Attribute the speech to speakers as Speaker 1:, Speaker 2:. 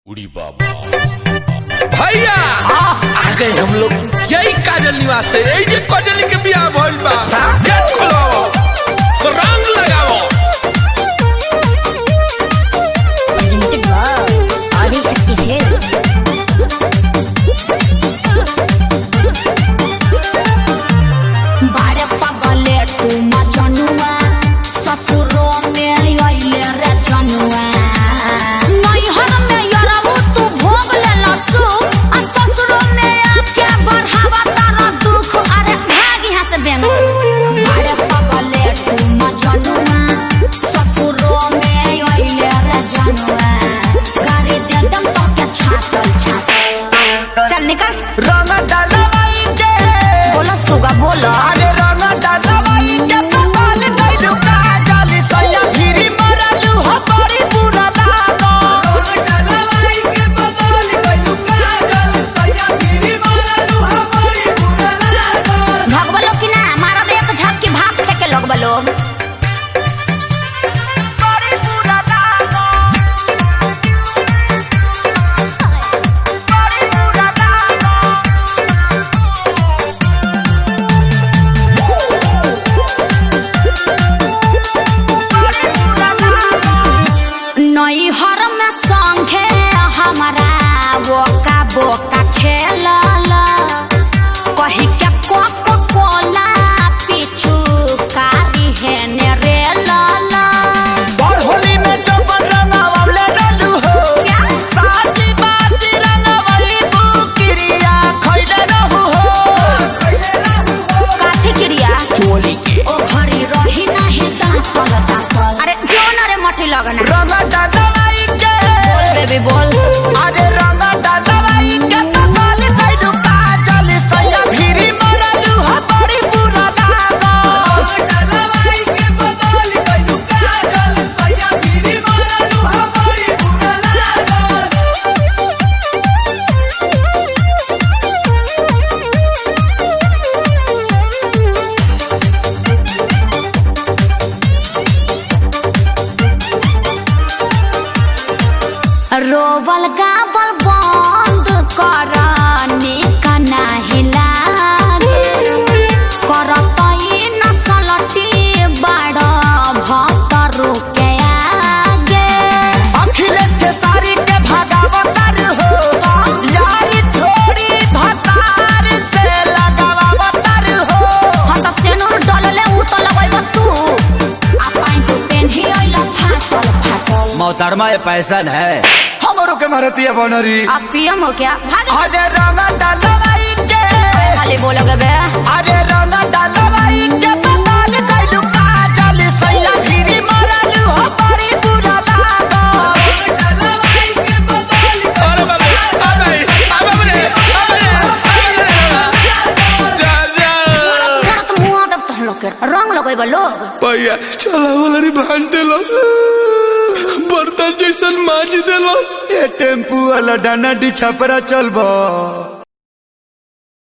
Speaker 1: उड़ी बाबा
Speaker 2: भैया आ गए हम लोग यही काजल निवास से यही जे काजल के बियाह भइल बा गेट खोलाओ रंग लगाओ
Speaker 3: presented by Adishakti Hell. बारे पगले तू मचनुआ ससुरो में अइले रे जनुआ नैहर में यरबू तू भोग ले लसु आ ससुरो में आके बढ़ावा तारा दुख अरे भाग यहाँ से बेंग बारे पगले तू मचनुआ ससुरो में अइले रे जनुआ गाड़ी दे दम तो के छातल छातल चल निकल
Speaker 4: रंग डालवाई के
Speaker 3: बोलो सुगा बोलो
Speaker 4: अरे रंग डालवाई के पताल गइलू काजल सैया गिरी मरलू हो बड़ी बुरा लागो रंग डालवाई के पताल गइलू काजल सैया गिरी मरलू हो बड़ी बुरा लागो
Speaker 3: भगवा लोग की ना मारब एक झपकी भाप लेके लोग लोग
Speaker 4: बड़ी बुरा लागो बड़ी बुरा लागो
Speaker 3: नैहर में संगे हमारा बोका बोका खेलल कही के कोको कोला पीछू कारी है ने रे लाला
Speaker 4: और होली में जो रंगवले रहलू हो साची बाती रंगवली बुकिरिया खइले रहू हो
Speaker 3: काठी क्रिया
Speaker 4: चोली के
Speaker 3: ओ घड़ी रही नहीं दापल दापल अरे जोन रे मठी लगना
Speaker 4: रंग डालवाई के
Speaker 3: बोल बेबी बोल
Speaker 4: अरे रंग डालवाई के पताल गइलू काजल सैया भिरी मरलू हो बड़ी बुरा लागो डालवाई के पताल गइलू काजल सैया भिरी मरलू हो बड़ी बुरा लागो
Speaker 3: रोबल गाबल बंद कर निकना हिलागे करत न सलटी बड़ भतरु के आगे
Speaker 4: अखिलेश के सारी के भगावतर हो यारी थोड़ी भतार से लगावतर हो
Speaker 3: हम त सेनुर डलले उ त लगैब तू आ पाइन तू पेन्ही अइल फाटल फाटल
Speaker 5: मोहतरमा ये पैसन है
Speaker 4: हमरो के मारती है बनरी
Speaker 3: आ पियम हो क्या भाग
Speaker 4: अरे रंग डालवाई के
Speaker 3: खाली बोलोगे बे
Speaker 4: अरे रंग डालवाई के पताल गइलू काजल सैया गिरी मरलू हो बड़ी बुरा लागो डालवाई के पताल
Speaker 2: अरे बाबा आ गए आ बाबा रे आ गए आ गए जा जा
Speaker 3: मोरत मुआ दब तहन लोग के रंग लगैब लोग
Speaker 2: भैया चला वाला रे भान देलस बर्तन जैसन माज देलस
Speaker 5: ये टेम्पू वाला डाना डी छपरा चलबो